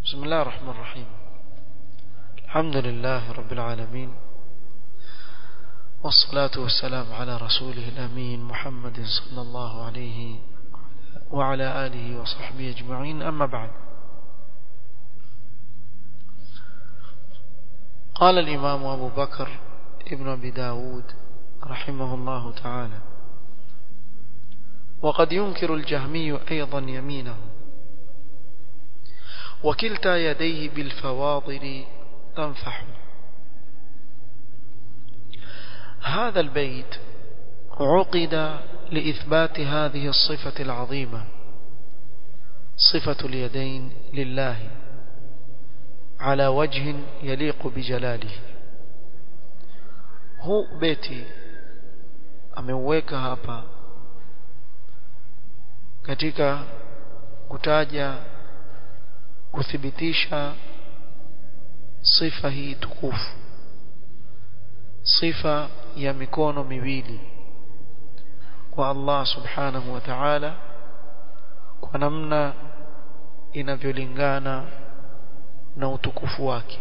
بسم الله الرحمن الرحيم الحمد لله رب العالمين والصلاة والسلام على رسوله الأمين محمد صلى الله عليه وعلى آله وصحبه أجمعين أما بعد قال الإمام أبو بكر ابن أبي داود رحمه الله تعالى وقد ينكر الجهمي أيضا يمينه وكلتا يديه بالفواضل تنفح هذا البيت عقد لإثبات هذه الصفة العظيمة صفة اليدين لله على وجه يليق بجلاله huu beti ameuweka hapa katika kutaja kuthibitisha sifa hii tukufu sifa ya mikono miwili kwa Allah subhanahu wa ta'ala kwa namna inavyolingana na utukufu wake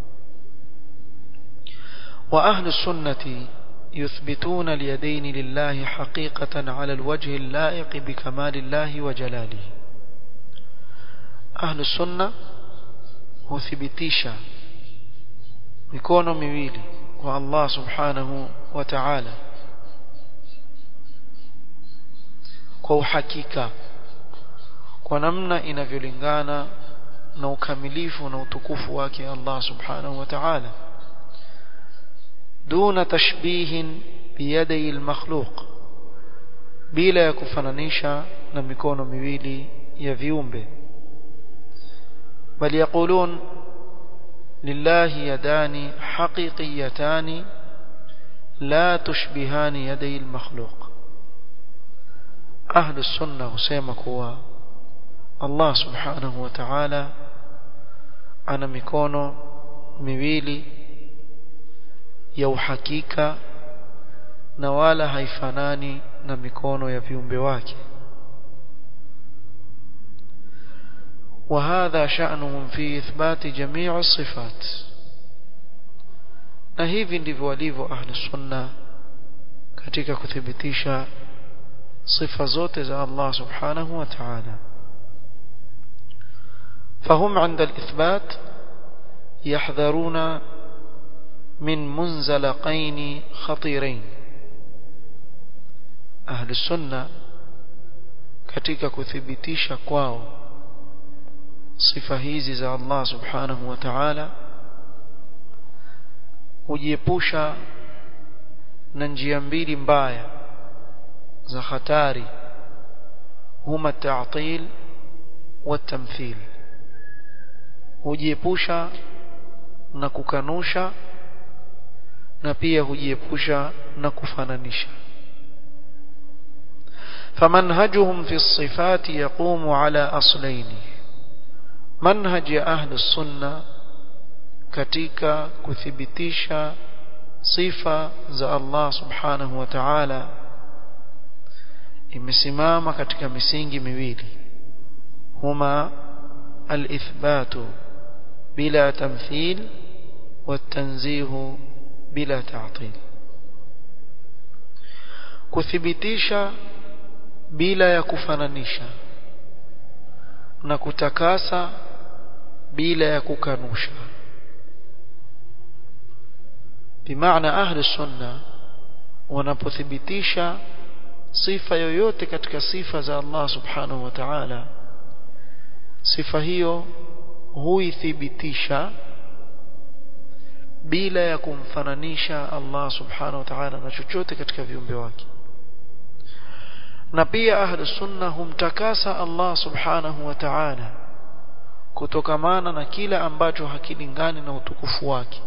وأهل السنة يثبتون اليدين لله حقيقة على الوجه اللائق بكمال الله وجلاله أهل السنة huthibitisha mikono miwili kwa Allah subhanahu wa ta'ala kwa uhakika kwa namna inavyolingana na ukamilifu na utukufu wake Allah subhanahu wa ta'ala دون تشبيه بيدي المخلوق bila ya kufananisha na mikono miwili ya viumbe bal yaqulun lillahi yadani haqiqiyatani la tushbihani yaday almakhluq ahlu sunna husema kuwa Allah subhanahu wa ta'ala ana mikono miwili ya uhakika na wala haifanani na mikono ya viumbe wake وهذا شأنهم في إثبات جميع الصفات na hivi ndivyo walivyo ahli sunna katika kuthibitisha sifa zote za Allah subhanahu wa ta'ala فهم عند الإثبات يحذرون من منزلقين خطيرين أهل السنة katika kuthibitisha kwao sifa hizi za Allah subhanahu wa ta'ala hujiepusha na njia mbili mbaya za hatari huma ta'til wa tamthil hujiepusha na kukanusha na pia hujiepusha na kufananisha فمنهجهم في الصفات يقوم على أصلين منهج أهل السنة katika kuthibitisha sifa za Allah subhanahu wa ta'ala imesimama katika misingi miwili huma al-ithbatu bila tamthil والتنزيه bila ta'til kuthibitisha bila ya kufananisha na kutakasa bila ya kukanusha bimaana ahli sunna wanapothibitisha sifa yoyote katika sifa za Allah subhanahu wa ta'ala sifa hiyo huithibitisha bila ya kumfananisha Allah subhanahu wa ta'ala na chochote katika viumbe wake na pia ahlu sunna humtakasa Allah subhanahu wa ta'ala kutokamana na kila ambacho hakilingani na utukufu wake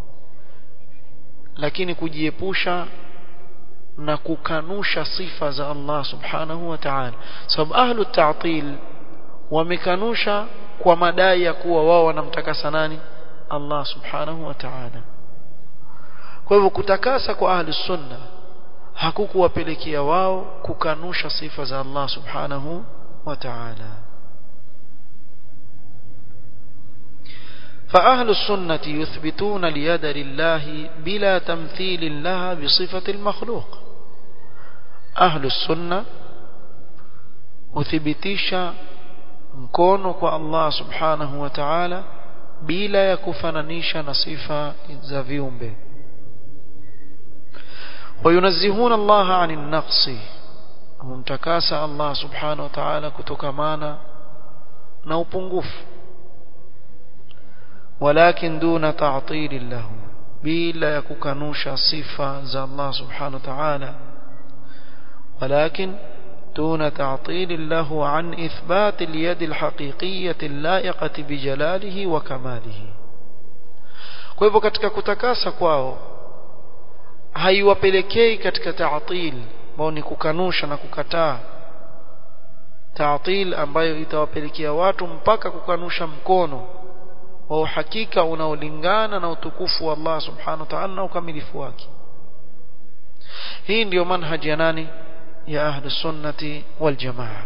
lakini kujiepusha na kukanusha sifa za Allah subhanahu wa ta'ala sababu ahlu ta'til wamekanusha kwa madai ya kuwa wao wanamtakasa nani Allah subhanahu wa ta'ala kwa hivyo kutakasa kwa ahli sunna hakukuwapelekea wao kukanusha sifa za Allah subhanahu wa ta'ala فأهل السنة يثبتون اليد لله بلا تمثيل لها بصفة المخلوق أهل السنة uthibitisha mkono kwa Allah subhanahu wa ta'ala bila ya kufananisha na sifa za viumbe وينزهون الله عن النقص humtakasa Allah subhanahu wa ta'ala kutokamana na upungufu ولكن دون تعطيل له بلا يكوكانوشا صفة ذا الله سبحانه وتعالى ولكن دون تعطيل له عن إثبات اليد الحقيقية اللائقة بجلاله وكماله kwa hivyo katika kutakasa kwao haiwapelekei katika taatil ambao ni kukanusha na kukataa taatil ambayo itawapelekea watu mpaka kukanusha mkono wa uhakika unaolingana na utukufu wa Allah subhanahu wa ta'ala na ukamilifu wake hii ndiyo manhaji ya nani ya ahli sunnati wal jamaa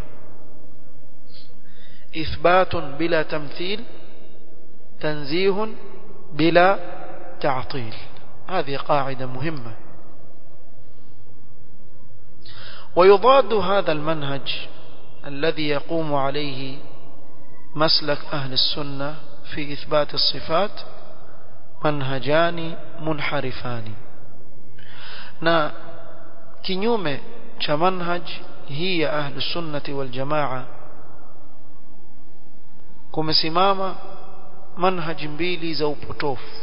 إثبات بلا تمثيل تنزيه بلا تعطيل هذه قاعدة مهمة ويضاد هذا المنهج الذي يقوم عليه مسلك أهل السنة في إثبات الصفات منهجان منحرفان na kinyume cha manhaj hii ya ahlu sunnati wal jamaa kumesimama manhaji mbili za upotofu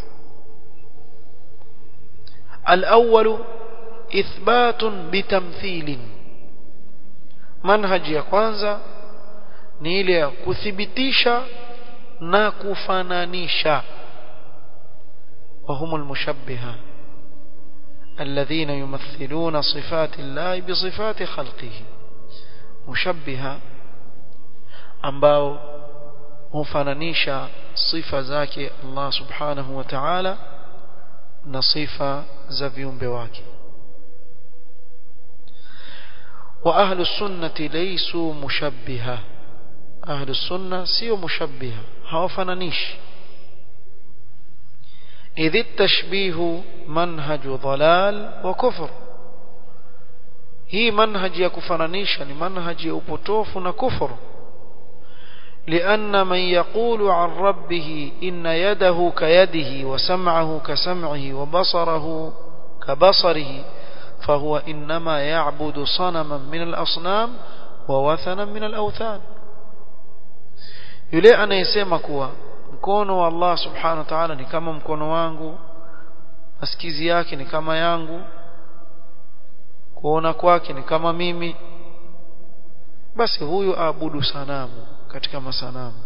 الأول إثبات بتمثيل منهج ya kwanza ni ile ya kuthibitisha na kufananisha وهم المشبهة الذين يمثلون صفات الله بصفات خلقه مشبهة ambao hufananisha sifa zake Allah subhanahu wa ta'ala na sifa za viumbe wake wa ahlu sunnati laysu mushabbiha ahlu sunna sio mushabbiha hawafananishi idh التشبيه منهج ضلال وكفر hii manhaji ya kufananisha ni manhaji ya upotofu na kufuru لأن من يقول عن ربه إن يده كيده وسمعه كسمعه وبصره كبصره فهو إنما يعبد صنما من الأصنام ووثنا من الأوثان yule anayesema kuwa mkono wa Allah subhanahu wa ta'ala ni kama mkono wangu masikizi yake ni kama yangu kuona kwake ni kama mimi basi huyu aabudu sanamu katika masanamu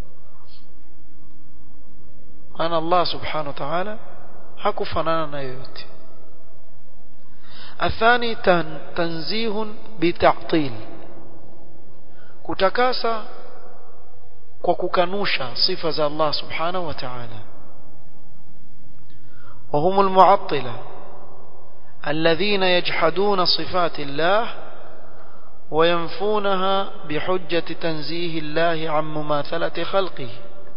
maana Allah subhanahu wa ta'ala hakufanana na yoyote athani tan, tanzihun bita'til kutakasa kwa kukanusha sifa za Allah subhanahu wa ta'ala وهم المعطلة الذين يجحدون صفات الله وينفونها بحجة تنزيه الله عن مماثلة خلقه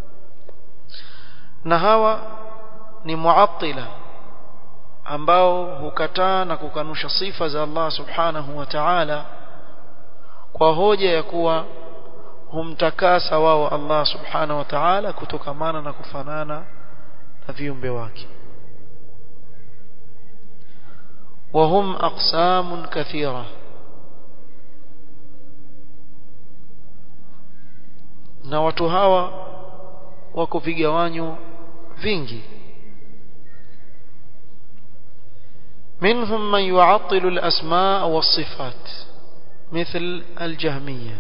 نهوى ni muattila ambao hukataa na kukanusha sifa za Allah subhanahu wa ta'ala kwa hoja ya kuwa humtakasa wao Allah subhanahu wa ta'ala kutokamana na kufanana na viumbe wake وهم أقسام كثيرة na watu hawa wako vigawanyo vingi منهم من يعطل الأسماء والصفات مثل الجهمية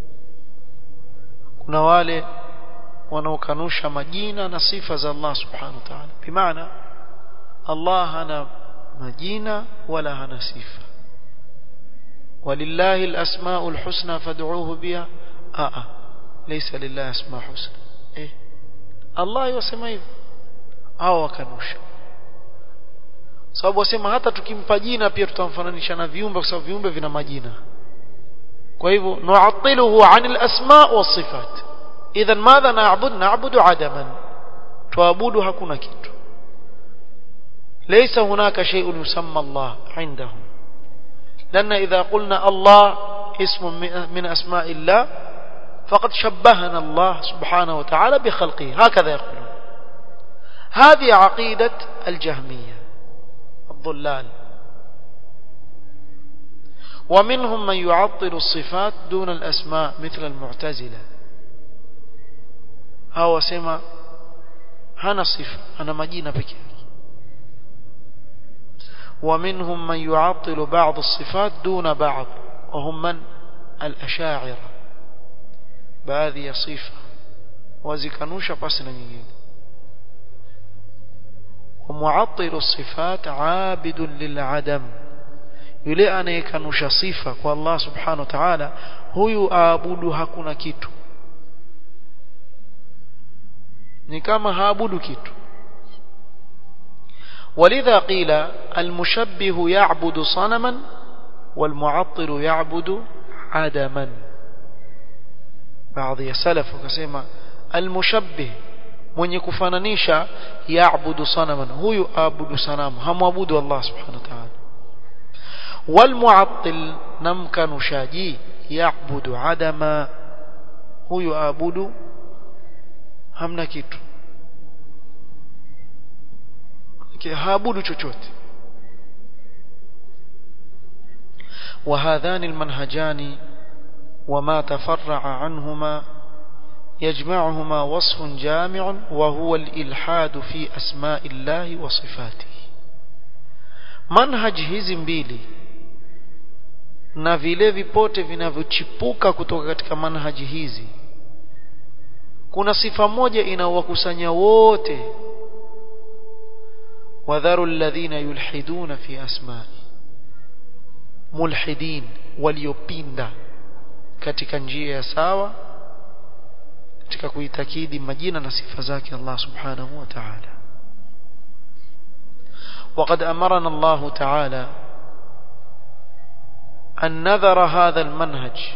kuna wale wanaokanusha majina na sifa za Allah subhanahu wa ta'ala bimaana Allah hana majina wala hana sifa walillahi alasmaul husna fad'uuhu biha a laysa lillahi asma husna eh Allah yasema hivyo hao wakanusha sababu wasema hata tukimpa jina pia tutamfananisha na viumbe kwa sababu viumbe vina majina kwa hivyo nu'attiluhu 'anil asma' was sifat idhan madha na'bud na'budu 'adaman tuabudu hakuna kitu ليس هناك شيء يسمى الله عندهم لأن إذا قلنا الله اسم من أسماء الله فقد شبهنا الله سبحانه وتعالى بخلقه هكذا يقولون هذه عقيدة الجهمية الضلال ومنهم من يعطل الصفات دون الأسماء مثل المعتزلة هو سما هنا صفة أنا مجينة بك ومنهم من يعطل بعض الصفات دون بعض وهم من الأشاعرة baadhi ya sifa wazikanusha pasi na nyingine ومعطل الصفات عابد للعدم yule anayekanusha sifa kwa Allah subhanahu wa ta'ala huyu aabudu hakuna kitu ni kama haabudu kitu ولذا قيل المشبه يعبد صنما والمعطل يعبد عدما baadhi ya salaf wakasema almushabbih mwenye kufananisha yaabudu sanaman huyu aabudu sanamu hamwabudu Allah subhanahu wa ta'ala walmu'attil namkanushaji yaabudu adama huyu aabudu hamna kitu haabudu chochote وهذان المنهجان وما تفرع عنهما يجمعهما وصف جامع وهو الإلحاد في أسماء الله وصفاته منهج hizi mbili na vile vipote vinavyochipuka kutoka katika manhaji hizi kuna sifa moja inawakusanya wote wadharu alladhina yulhiduna fi asma'i mulhidin waliopinda katika njia ya sawa katika kuitakidi majina na sifa zake Allah subhanahu wa ta'ala وقد أمرنا الله تعالى أن نذر هذا المنهج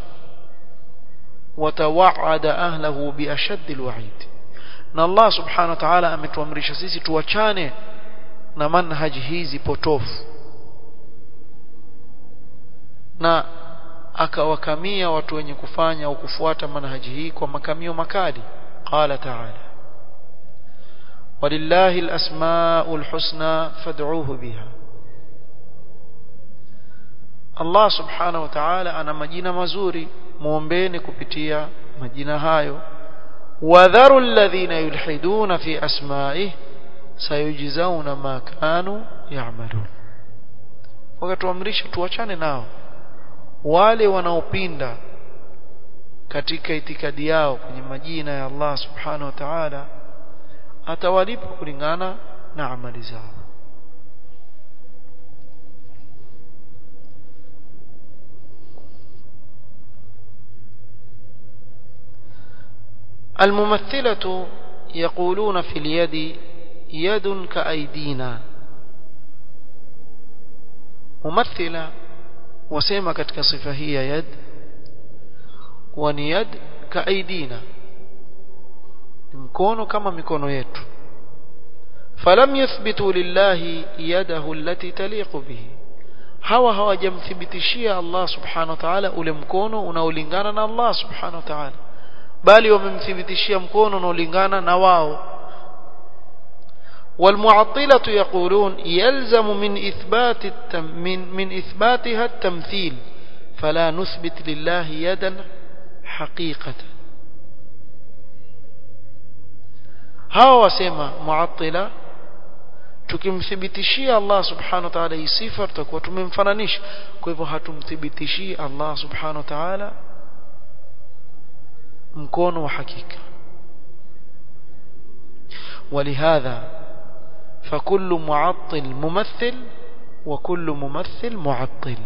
وتوعد أهله بأشد الوعيد na Allah subhanahu wa ta'ala ametuamrisha sisi tuachane na manhaji hizi potofu na akawakamia watu wenye kufanya au kufuata manhaji hii kwa makamio makali qala ta'ala walillahi alasmaul husna fad'uuhu biha Allah subhanahu wa ta'ala ana majina mazuri muombeeni kupitia majina hayo wadharu alladhina yulhiduna fi asma'ihi sayujzauna ma kanu ya'malun wakatuamrisha tuachane nao wale wanaopinda katika itikadi yao kwenye majina ya Allah subhanahu wa ta'ala atawalipa kulingana na amali zao الممثلة يقولون في اليد يد كأيدينا ممثلة wasema katika sifa hii ya yad kuwa ni yad kaaidina mkono kama mikono yetu falam yuthbitu lillahi yadahu allati taliqu bihi hawa hawajamthibitishia Allah subhanahu wa ta'ala ule mkono unaolingana na Allah subhanahu wa ta'ala bali wamemthibitishia mkono unaolingana na wao والمعطلة يقولون يلزم من إثبات التم من, من إثباتها التمثيل فلا نثبت لله يدا حقيقة هاو وسيما معطلة tukimthibitishia Allah subhanahu wa ta'ala hii sifa tutakuwa tumemfananisha kwa hivyo hatumthibitishii Allah subhanahu wa ta'ala mkono wa hakika ولهذا فكل معطل ممثل وكل ممثل معطل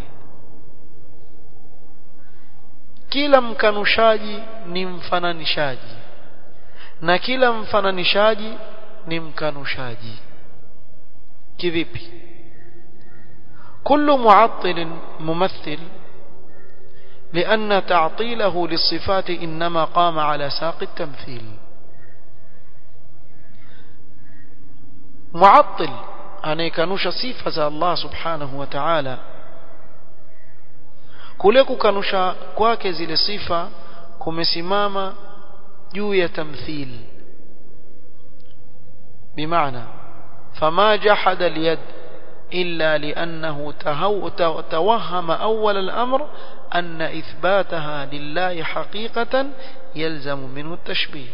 kila mkanushaji ni mfananishaji na kila mfananishaji ni mkanushaji kivipi كل معطل ممثل لأن تعطيله للصفات إنما قام على ساق التمثيل muattil anayekanusha sifa za Allah subhanahu wa ta'ala kule kukanusha kwake zile sifa kumesimama juu ya tamthil bimaana فما جحد اليد إلا لأنه توهم أول الأمر أن إثباتها لله حقيقة يلزم منه التشبيه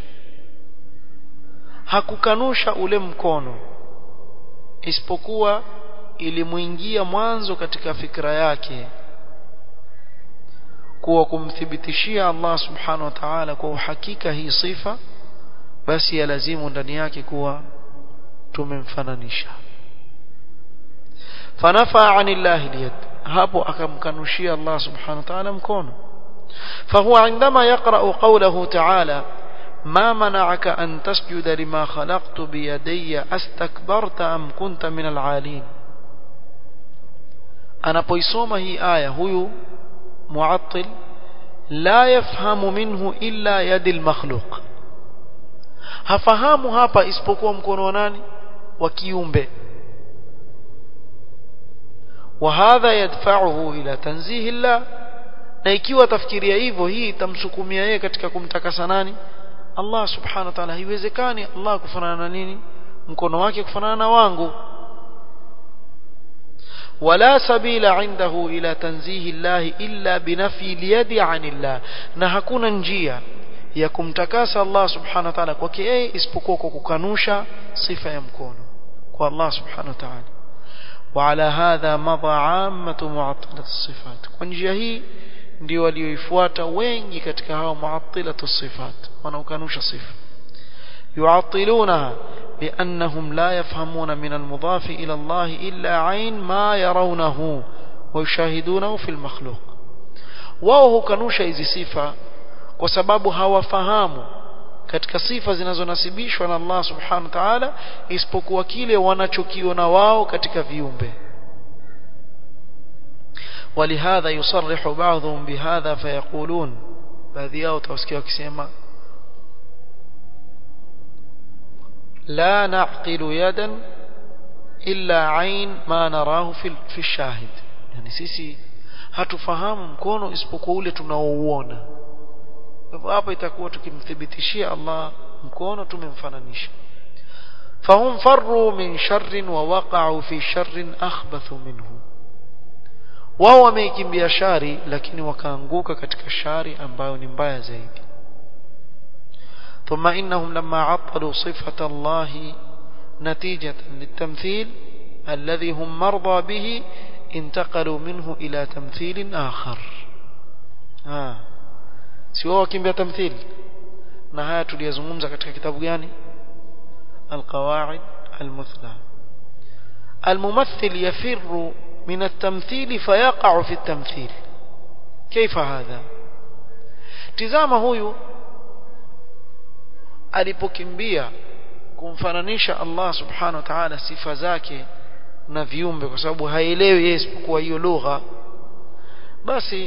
hakukanusha ule mkono isipokuwa ilimuingia mwanzo katika fikra yake kuwa kumthibitishia Allah subhanahu wa ta'ala kwa uhakika hii sifa basi yalazimu ndani yake kuwa tumemfananisha fanafa anillahi liyad hapo akamkanushia Allah subhanahu wa ta'ala mkono فهو عندما يقرأ قوله تعالى ما منعك أن تسجد لما خلقت بيدي أستكبرت أم كنت من العالين أنا بيسوما هي آية هو معطل لا يفهم منه إلا يد المخلوق hafahamu hapa isipokuwa mkono wa nani wa kiumbe وهذا يدفعه إلى تنزيه الله na ikiwa tafikiria hivyo hii itamsukumia yeye katika kumtakasa nani Allah subhanahu wa ta'ala haiwezekani Allah kufanana na nini mkono wake kufanana na wangu ولا سبيل عنده إلى تنزيه الله إلا بنفي اليد عن الله na hakuna njia ya kumtakasa Allah subhanahu wa ta'ala kwake yeye isipokuwa kwa kukanusha sifa ya mkono kwa Allah subhanahu wa ta'ala وعلى هذا مضى عامة معطلة الصفات kwa njia hii ndio walioifuata wengi katika hao muattilatu sifat wanaokanusha sifa yuattilunaha بأنهم لا يفهمون من المضاف إلى الله إلا عين ما يرونه ويشاهدونه في المخلوق wao hukanusha hizi sifa kwa sababu hawafahamu katika sifa zinazonasibishwa na Allah subhanahu wa ta'ala isipokuwa kile wanachokiona wao katika viumbe ولهذا يصرح بعضهم بهذا فيقولون baadhi yao utawasikia wakisema لا نعقل يدا إلا عين ما نراه في في الشاهد يعني sisi hatufahamu mkono isipokuwa ule tunaouona hivyo hapa itakuwa tukimthibitishia Allah mkono tumemfananisha فهم فروا من شر ووقعوا في شر أخبث منه wao wameikimbia shari lakini wakaanguka katika shari ambayo ni mbaya zaidi ثم إنهم لما عطلوا صفة الله نتيجة للتمثيل الذي هم مرضى به انتقلوا منه إلى تمثيل آخر آه. سواء وكيم تمثيل نهاية tuliyozungumza katika kitabu gani القواعد المثلى الممثل يفر من التمثيل فيقع في التمثيل كيف هذا tizama huyu alipokimbia kumfananisha Allah subhanahu wa ta'ala sifa zake na viumbe kwa sababu haelewi yeye isipokuwa hiyo lugha basi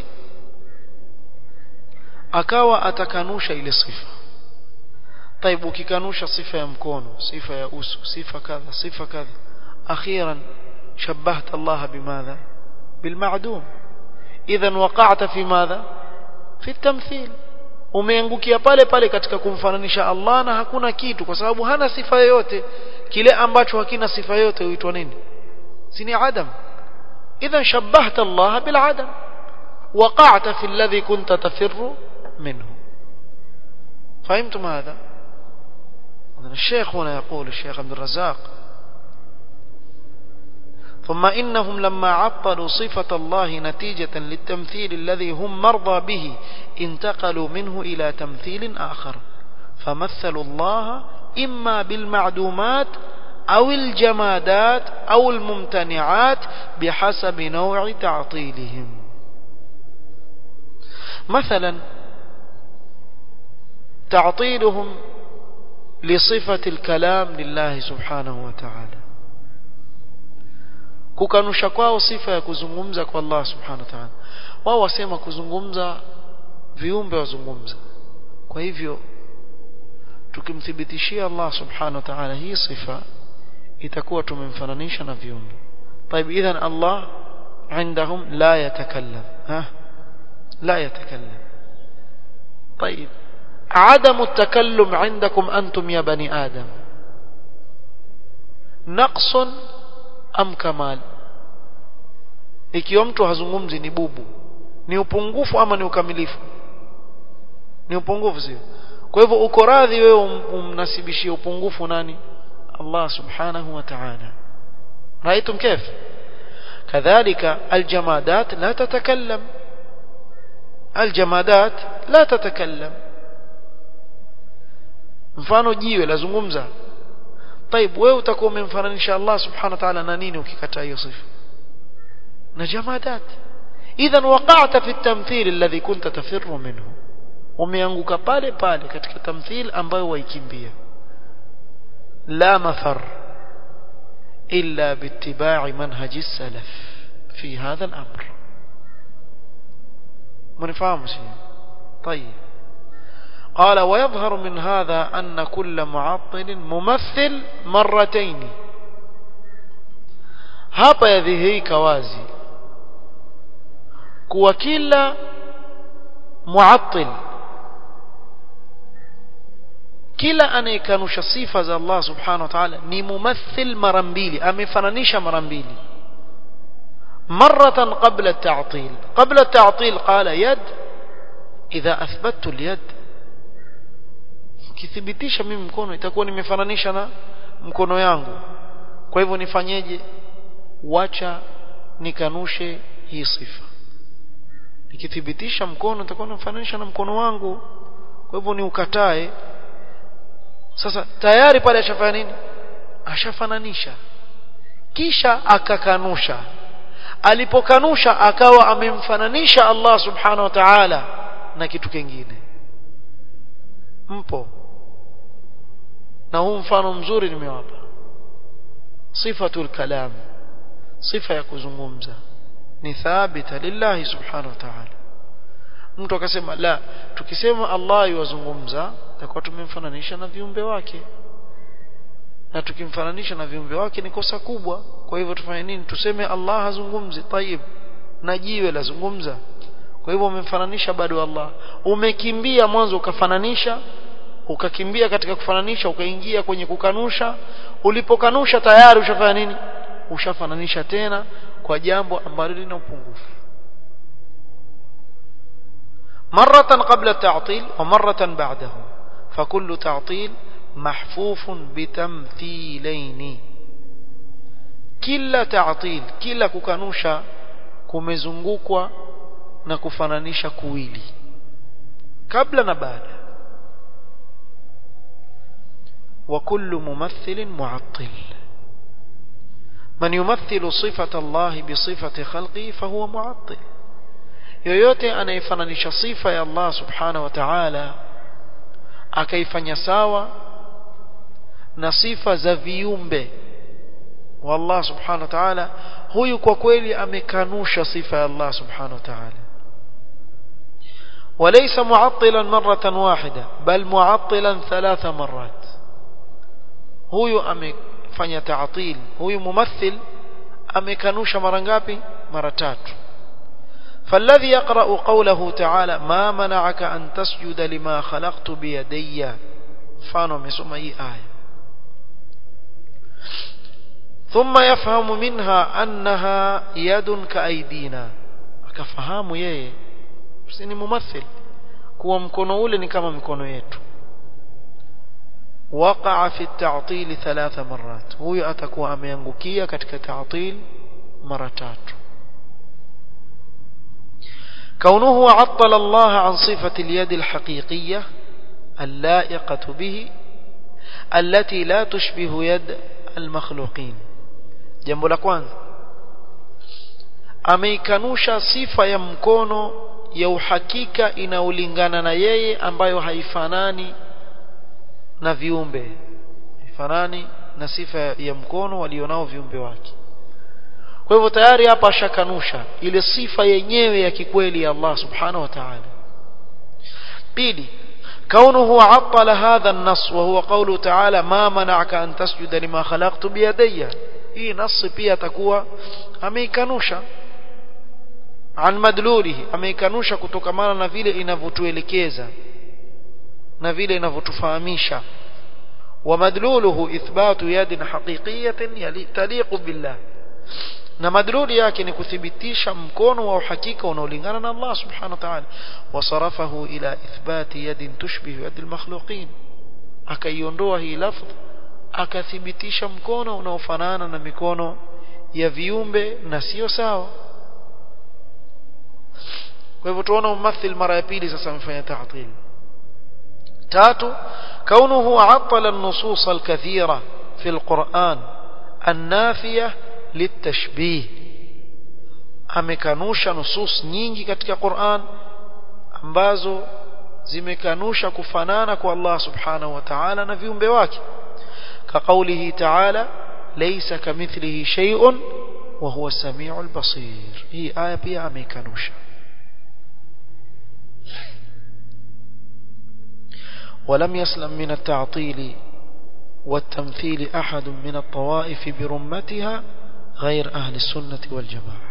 akawa atakanusha ile sifa طيب ukikanusha sifa ya mkono sifa ya uso sifa kadha sifa kadha akhiran شبهت الله بماذا بالمعدوم اذا وقعت في ماذا في التمثيل umeangukia pale pale katika kumfananisha Allah na hakuna kitu kwa sababu hana sifa yoyote kile ambacho hakina sifa yoyote huitwa nini sini adam idhan shabbahta Allah bil adam وقعت في الذي كنت تفر منه فهمتم هذا الشيخ هنا يقول الشيخ عبد الرزاق ثم إنهم لما عطلوا صفة الله نتيجة للتمثيل الذي هم مرضى به انتقلوا منه إلى تمثيل آخر فمثلوا الله إما بالمعدومات أو الجمادات أو الممتنعات بحسب نوع تعطيلهم مثلا تعطيلهم لصفة الكلام لله سبحانه وتعالى kukanusha kwao sifa ya kuzungumza kwa Allah subhanahu wa ta'ala wao wasema kuzungumza viumbe wazungumza kwa hivyo tukimthibitishia Allah subhanahu wa ta'ala hii sifa itakuwa tumemfananisha na viumbe طيب اذا الله عندهم لا يتكلم ها لا يتكلم طيب عدم التكلم عندكم أنتم يا بني آدم نقص أم كمال ikiwa mtu hazungumzi ni bubu ni upungufu ama ni ukamilifu ni upungufu sio kwa hivyo uko radhi wewe umnasibishie upungufu nani Allah subhanahu wa ta'ala رأيتم كيف كذلك الجمادات لا تتكلم الجمادات لا تتكلم mfano jiwe lazungumza طيب wewe utakuwa umemfananisha Allah subhanahu wa ta'ala na nini ukikataa hiyo sifa na jamadat idhan waqa'ta fi at-tamthil alladhi kunta tafirru minhu umeanguka pale pale katika tamthil ambayo waikimbia la mafar illa biittiba'i manhaji salaf fi hadha al-amr منفهم شيء طيب قال ويظهر من هذا أن كل معطل ممثل مرتين hapa yadhihirika wazi kuwa kila muattil kila anayekanusha sifa za Allah subhanahu wa ta'ala ni mumathil mara mbili amefananisha mara mbili مرة قبل التعطيل قبل التعطيل قال يد إذا أثبتت اليد kithibitisha mimi mkono itakuwa nimefananisha na mkono yangu kwa hivyo nifanyeje wacha nikanushe hii sifa nikithibitisha mkono itakuwa nimefananisha na mkono wangu kwa hivyo ni ukatae sasa tayari pale ashafanya nini ashafananisha kisha akakanusha alipokanusha akawa amemfananisha Allah subhanahu wa ta'ala na kitu kingine mpo na huu mfano mzuri nimewapa sifatul kalam sifa ya kuzungumza ni thabita lillahi subhanahu wa ta'ala mtu akasema la tukisema Allah yuwazungumza takuwa tumemfananisha na viumbe wake na tukimfananisha na viumbe wake ni kosa kubwa kwa hivyo tufanye nini tuseme Allah hazungumzi tayib na jiwe lazungumza kwa hivyo umemfananisha bado Allah umekimbia mwanzo ukafananisha ukakimbia katika kufananisha ukaingia kwenye kukanusha ulipokanusha tayari ushafanya nini ushafananisha tena kwa jambo ambalo lina upungufu مرة قبل التعطيل ومرة بعده فكل تعطيل محفوف بتمثيلين kila ta'til kila kukanusha kumezungukwa na kufananisha kuwili kabla na baada wa kullu mumathilin mu'attil man yumathilu sifata Allah bi sifati khalqi fahuwa mu'attil yoyote anayefananisha sifa ya Allah subhanahu wa ta'ala akaifanya sawa na sifa za viumbe wa Allah subhanahu wa ta'ala huyu kwa kweli amekanusha sifa ya Allah subhanahu wa ta'ala وليس معطلا مرة واحدة بل معطلا ثلاث مرات huyu amefanya ta'til huyu mumathil amekanusha mara ngapi mara tatu فالذي يقرأ قوله تعالى ما منعك أن تسجد لما خلقت بيدي فانو مسمى أي آية ثم يفهم منها أنها يد كأيدينا akafahamu yeye si ni mumathil kuwa mkono ule ni kama mikono yetu waqa'a fi at-ta'til thalatha marrat huyo atakuwa ameangukia katika ta'til mara tatu كونه عطل الله عن صفة اليد الحقيقية اللائقة به التي لا تشبه يد المخلوقين جنب la kwanza ameikanusha sifa ya mkono ya uhakika inaolingana na yeye ambayo haifanani na viumbe haifanani na sifa ya mkono walionao viumbe wake kwa hivyo tayari hapa ashakanusha ile sifa yenyewe ya kikweli ya Allah subhanahu wa ta'ala pili كونه عطل هذا النص وهو قوله تعالى ما منعك أن تسجد لما خلقت بيدي hii nasi pia atakuwa ameikanusha an madlulihi ameikanusha kutokamana na vile inavyotuelekeza na vile inavyotufahamisha ومدلوله إثبات يد حقيقية تليق بالله na madluli yake ni kuthibitisha mkono wa uhakika unaolingana na Allah subhanahu wa ta'ala wasarafahu ila ithbati yadin tushbihu yadi almakhluqin akaiondoa hii lafdh akathibitisha mkono unaofanana na mikono ya viumbe na sio sawa kwa hivyo tuona mumathil mara ya pili sasa amefanya ta'til tatu كونه عطل النصوص الكثيرة في القرآن النافية للتشبيه amekanusha nusus nyingi katika Qur'an ambazo zimekanusha kufanana kwa Allah subhanahu wa ta'ala na viumbe wake كقوله تعالى ليس كمثله شيء وهو السميع البصير هي آية pia amekanusha ولم يسلم من التعطيل والتمثيل أحد من الطوائف برمتها غير أهل السنة والجماعة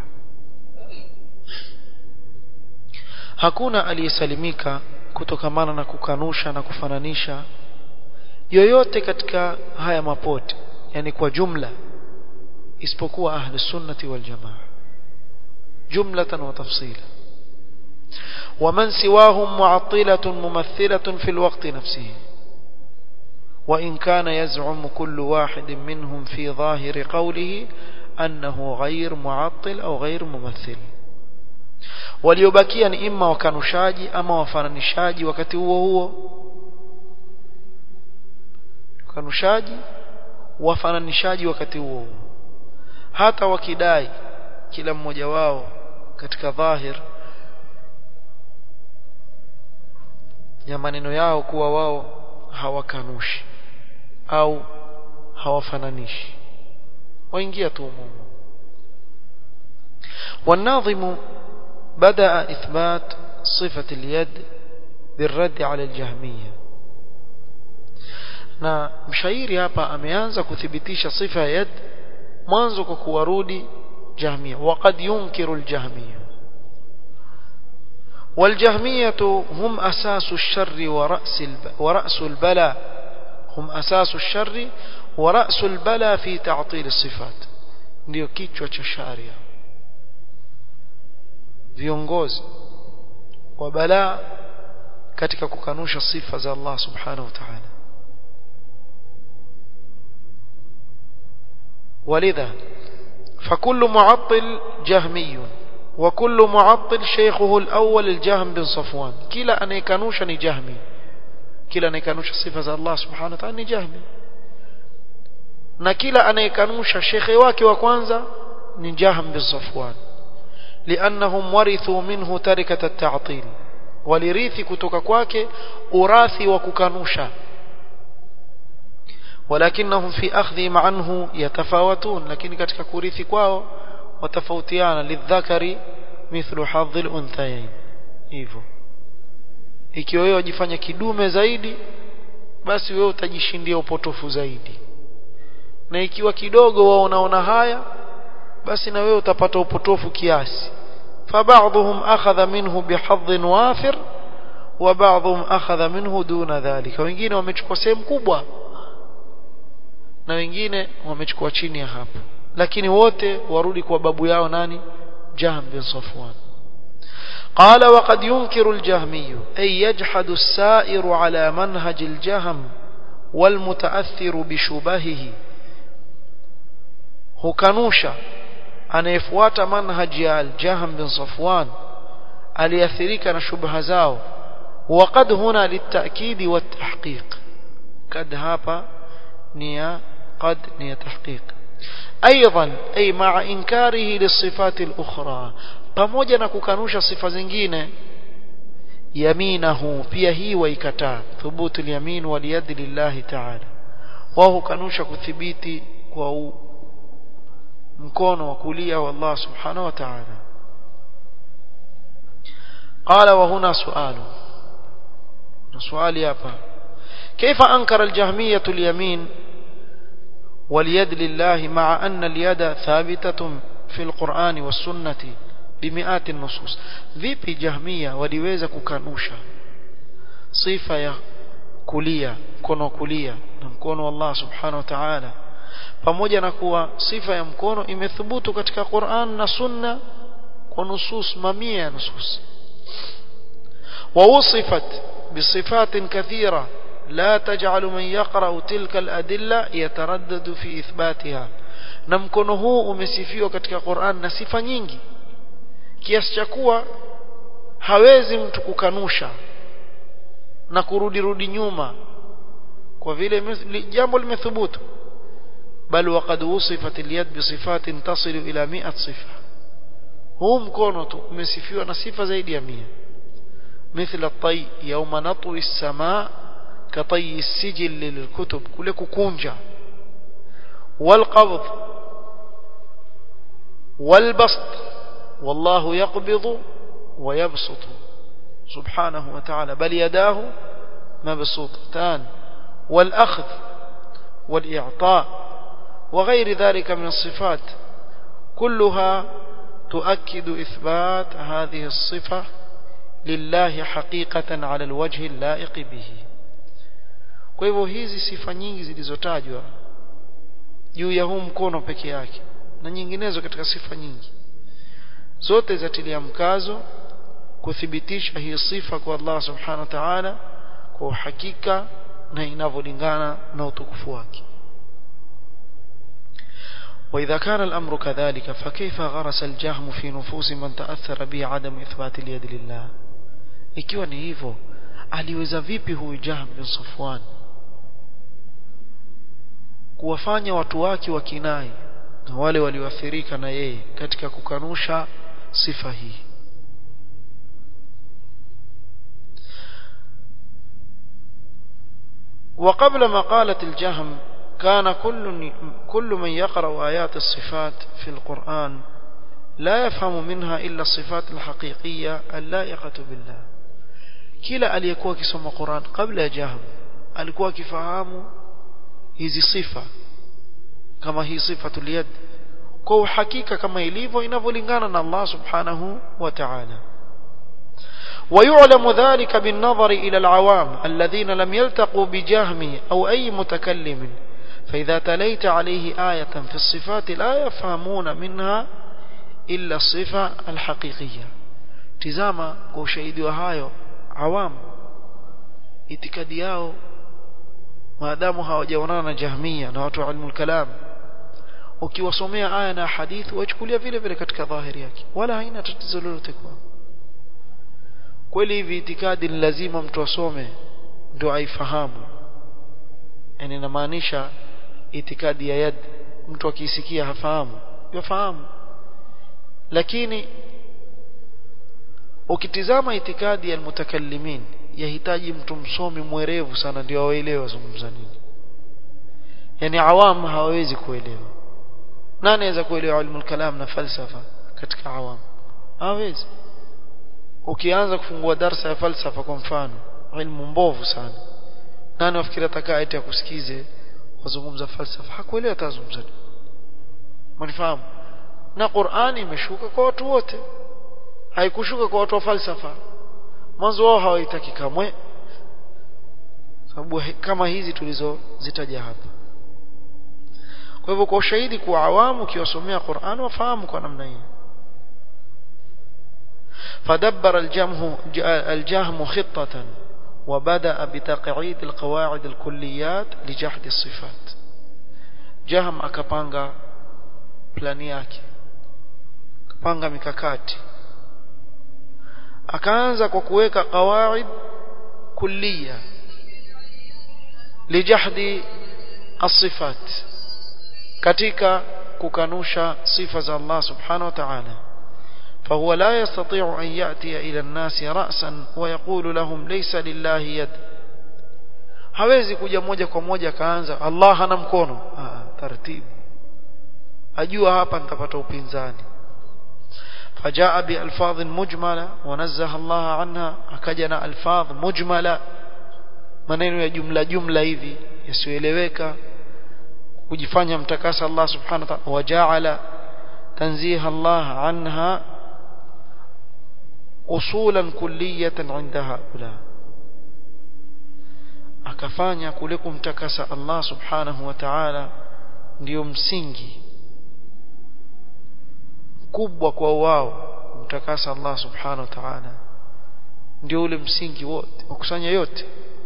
hakuna aliyesalimika kutokamana na kukanusha na kufananisha yoyote katika haya mapote yani kwa jumla isipokuwa ahli sunnati wal jamaa jumlatan wa tafsila ومن سواهم معطلة ممثلة في الوقت نفسه وإن كان يزعم كل واحد منهم في ظاهر قوله أنه غير معطل أو غير ممثل waliobakia ni imma wakanushaji ama wafananishaji wakati huo huo wakanushaji wafananishaji wakati huo huo hata wakidai kila mmoja wao katika dhahir ya maneno yao kuwa wao hawakanushi au hawafananishi waingia tu mumo والناظم بدأ إثبات صفة اليد بالرد على الجهمية na mshairi hapa ameanza kuthibitisha sifa ya yad mwanzo kwa kuwarudi jahmia waqad yunkiru aljahmia والجهمية هم أساس الشر ورأس ورأس البلاء هم أساس الشر ورأس البلاء في تعطيل الصفات ndio kichwa cha sharia viongozi wa balaa katika kukanusha sifa za Allah subhanahu wa ta'ala ولذا فكل معطل جهمي وكل معطل شيخه الأول الجهم بن صفوان كلا أن يكانوش جهمي كلا أن يكانوش صفة الله سبحانه وتعالى جهمي na kila anayekanusha shekhe wake wa kwanza ni Jahm bin Safwan liannahum warithu minhu tarikat at-ta'til walirithi kutoka kwake urathi wa kukanusha walakinahum fi akhdhihim anhu yatafawatun lakini katika kurithi kwao watafautiana lidhakari mithlu hadhi al-unthayayn hivyo ikiwa wewe wajifanya kidume zaidi basi wewe utajishindia upotofu zaidi na ikiwa kidogo wao unaona haya basi na wewe utapata upotofu kiasi فبعضهم أخذ منه بحظ وافر وبعضهم أخذ منه دون ذلك wengine wamechukua sehemu kubwa na wengine wamechukua chini ya hapo lakini wote warudi kwa babu yao nani Jahm bin Safwan قال وقد ينكر الجهمي أي يجحد السائر على منهج الجهم والمتأثر بشبهه hukanusha anayefuata manhaji ya al-Jahm bin Safwan aliathirika na shubha zao وقد هنا للتأكيد والتحقيق قد هapa نيا قد نيا تحقيق أيضا أي مع إنكاره للصفات الأخرى pamoja na kukanusha sifa zingine yaminahu pia hii waikataa thubutu al-yamin wal yad lillahi ta'ala wao kanusha kuthibiti kwa mkono wa kulia wa Allah subhanahu wa ta'ala قال وهنا سؤال swali hapa كيف أنكر الجهمية اليمين واليد لله مع أن اليد ثابتة في القرآن والسنة بمئات النصوص vipi jahmia waliweza kukanusha sifa ya kulia mkono kulia na mkono wa Allah subhanahu wa ta'ala pamoja na kuwa sifa ya mkono imethubutu katika Qur'an na Sunna kwa nusus mamia ya nusus ووصفت بصفات كثيرة لا تجعل من يقرأ تلك الأدلة يتردد في إثباتها na mkono huu umesifiwa katika Qur'an na sifa nyingi kiasi cha kuwa hawezi mtu kukanusha na kurudi rudi nyuma kwa vile jambo limethubutu bal waqad wusifat al-yad bi sifatin tasilu ila 100 sifa huu mkono tu umesifiwa na sifa zaidi ya 100 مثل الطي يوم نطوي السماء كطي السجل للكتب كله كونجا والقبض والبسط والله يقبض ويبسط سبحانه وتعالى بل يداه مبسوطتان والأخذ والإعطاء وغير ذلك من الصفات كلها تؤكد إثبات هذه الصفة لله حقيقة على الوجه اللائق به kwa hivyo hizi sifa nyingi zilizotajwa juu ya huu mkono peke yake na nyinginezo katika sifa nyingi zote zatilia mkazo kuthibitisha hii sifa kwa Allah subhanahu wa ta'ala kwa uhakika na inavyolingana na utukufu wake وإذا كان الأمر كذلك فكيف غرس الجهم في نفوس من تأثر به عدم إثبات اليد لله ikiwa ni hivyo aliweza vipi huyu Jahm bin Safwan kuwafanya watu wake wakinai na wale walioathirika na yeye katika kukanusha sifa hii وقبل مقالة الجهم كان كل كل من يقرأ آيات الصفات في القرآن لا يفهم منها إلا الصفات الحقيقية اللائقة بالله kila aliyekuwa akisoma Qur'an kabla ya Jahm alikuwa akifahamu hizi sifa kama hii sifatul yad kwa uhakika kama ilivyo inavyolingana na Allah subhanahu wa ta'ala ويعلم ذلك بالنظر إلى العوام الذين لم يلتقوا بجهم أو أي متكلم فإذا تليت عليه آية في الصفات لا يفهمون منها إلا الصفة الحقيقية تزاما كوشيدي وهايو عوام itikadi yao maadamu hawajaonana na jahmia na watu wa ilmu kalam ukiwasomea aya na hadithi wachukulia vile vile katika dhahiri yake wala haina tatizo lolote kwao kweli hivi itikadi ni lazima mtu asome ndio aifahamu yani inamaanisha itikadi ya yad mtu akisikia hafahamu yafahamu lakini ukitizama itikadi ya mutakallimin yahitaji mtu msomi mwerevu sana ndio awaelewe wazungumza nini yani awam hawawezi kuelewa nani anaweza kuelewa ilmu kalam na falsafa katika awam hawezi ukianza kufungua darsa ya falsafa kwa mfano ilmu mbovu sana nani wafikiri atakaa eti akusikize wazungumza falsafa hakuelewa atazungumza mnifahamu na Qur'ani imeshuka kwa watu wote haikushuka kwa watu wa falsafa mwanzo wao hawaitaki kamwe sababu kama hizi tulizozitaja hapa kwa hivyo kwa ushahidi kwa awamu ukiwasomea Qur'an wafahamu kwa namna hiyo فدبر الجهم الجهم خطة وبدأ بتقعيد القواعد الكليات لجحد الصفات جهم akapanga plani yake akapanga mikakati akaanza kwa kuweka qawaid kulliya lijahdi as-sifat katika kukanusha sifa za Allah subhanahu wa ta'ala فهو لا يستطيع أن يأتي إلى الناس رأسا ويقول لهم ليس لله يد hawezi kuja moja kwa moja kaanza Allah hana mkono ah, taratibu ajua hapa nitapata upinzani فجاء بألفاظ مجملة ونزه الله عنها أكجنا ألفاظ مجملة maneno ya jumla jumla hivi yasiyoeleweka kujifanya mtakasa Allah subhanahu wa ta'ala wajaala tanziha Allah anha usulan kulliyatan inda haula akafanya kule kumtakasa Allah subhanahu wa ta'ala ndio msingi kubwa kwa wao kumtakasa Allah subhanahu wa ta'ala ndio ule msingi wote wakusanya yote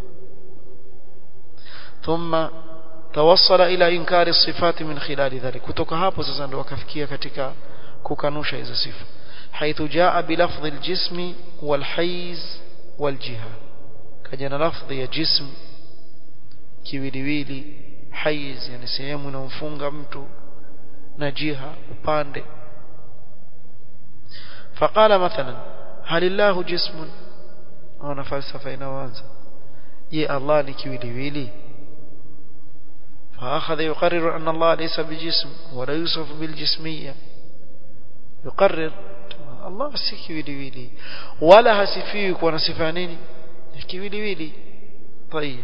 ثم توصل الى انكار الصفات من خلال ذلك kutoka hapo sasa ndio wakafikia katika kukanusha hizo sifa حيث جاء بلفظ الجسم والحيز والجهه كجنا لفظ ya jism kiwiliwili haiz yani sehemu inamfunga mtu na jiha upande فقال مثلا هل الله جسم ana falsafa inaanza je Allah ni kiwiliwili فاخذ يقرر ان الله ليس بجسم ولا يوصف بالجسميه يقرر الله si kiwiliwili wala hasifiwi kwa sifa nini kiwiliwili طيب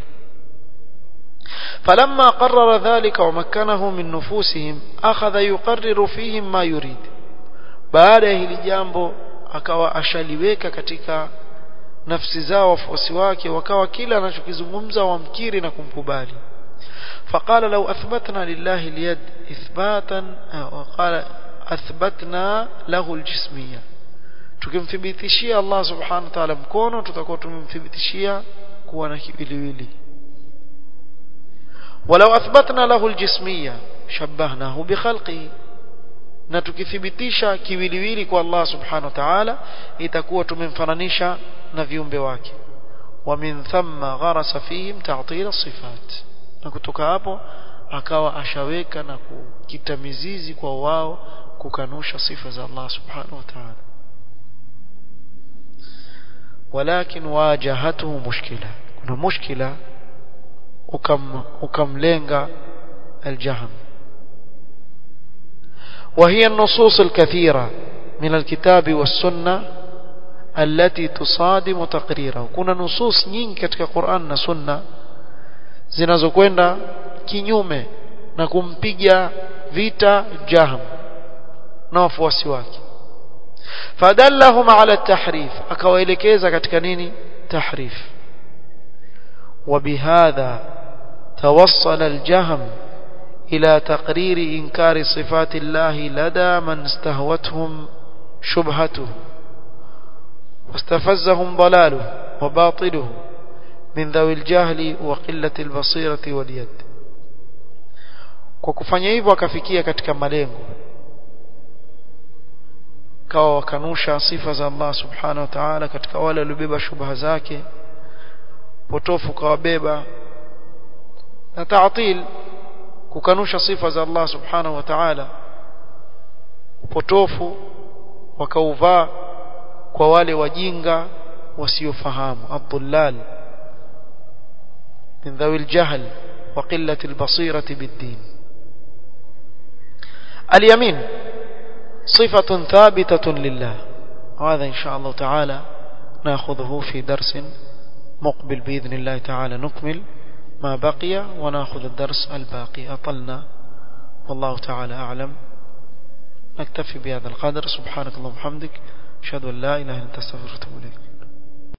فلما قرر ذلك ومكنه من نفوسهم أخذ يقرر فيهم ما يريد baada ya hili jambo akawa ashaliweka katika nafsi zao wafuasi wake wakawa kila anachokizungumza wamkiri na kumkubali فقال لو أثبتنا لله اليد إثباتا وقال أثبتنا له الجسمية tukimthibitishia Allah subhanahu wa ta'ala mkono tutakuwa tumemthibitishia kuwa na kiwiliwili ولو أثبتنا له الجسمية شبهناه بخلقه na tukithibitisha kiwiliwili kwa Allah subhanahu wa ta'ala itakuwa tumemfananisha na viumbe wake wa min thamma gharasa fihim ta'til as-sifat na kutoka hapo akawa ashaweka na kukita mizizi kwa wao kukanusha sifa za Allah subhanahu wa ta'ala walakin wajahatuhu mushkila kuna mushkila ukam ukamlenga الجهم وهي النصوص الكثيرة من الكتاب والسنة التي تصادم تقريره kuna nusus nyingi katika Qur'an na Sunna zinazokwenda kinyume na kumpiga vita Jahm na wafuasi wake fadallahum ala tahrif akawaelekeza katika nini tahrif وبهذا توصل الجهم إلى تقرير إنكار صفات الله لدى من استهوتهم شبهته واستفزهم ضلاله وباطله من ذوي الجهل وقلة البصيرة واليد kwa kufanya hivyo akafikia katika malengo kawa wakanusha sifa za Allah subhanahu wa ta'ala katika wale waliobeba shubha zake potofu kawabeba na taatil kukanusha sifa za Allah subhanahu wa ta'ala upotofu wakauvaa kwa wale wajinga wasiofahamu adhullal min dhawi aljahl wa qillati albasirati biddin اليمين صفة ثابتة لله وهذا إن شاء الله تعالى ناخذه في درس مقبل بإذن الله تعالى نكمل ما بقي وناخذ الدرس الباقي أطلنا والله تعالى أعلم نكتفي بهذا القدر سبحانك اللهم وبحمدك أشهد أن لا إله إلا أنت أستغفرك وأتوب إليك